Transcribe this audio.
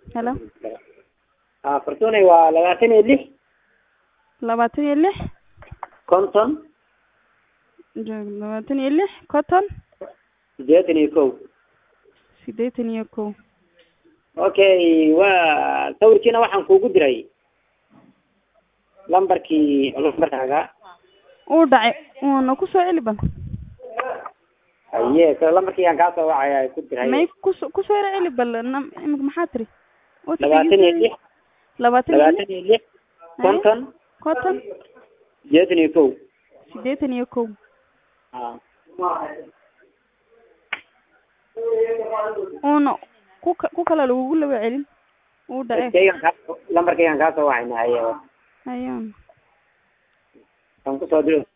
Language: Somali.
helo ah fartuunay waa labaatan iyo lix labaatan iyo lix konton joog labaatan iyo lix conton siddeetan iyo kow siddeetan iyo kow okay waa sawirkiina waxaan kuugu diray lambarkii lambarkaaga uu dhacay uuna kusoo celi bal haye so lambarkii aan kaa soo wacaya ku diray may kuso kusoo yara celi bal nam imika maxaa tiri labaatan iyo lix labaatan iyo labaatan lix iyo lix konton conton siddeetan iyo kow siddeetan iyo kow ah uuna ku ka ku kale lagugu laba celin uu dhacay kaygan kaa lambarkaygaan kaa soo wacayna haye ayaan aan kusoo diro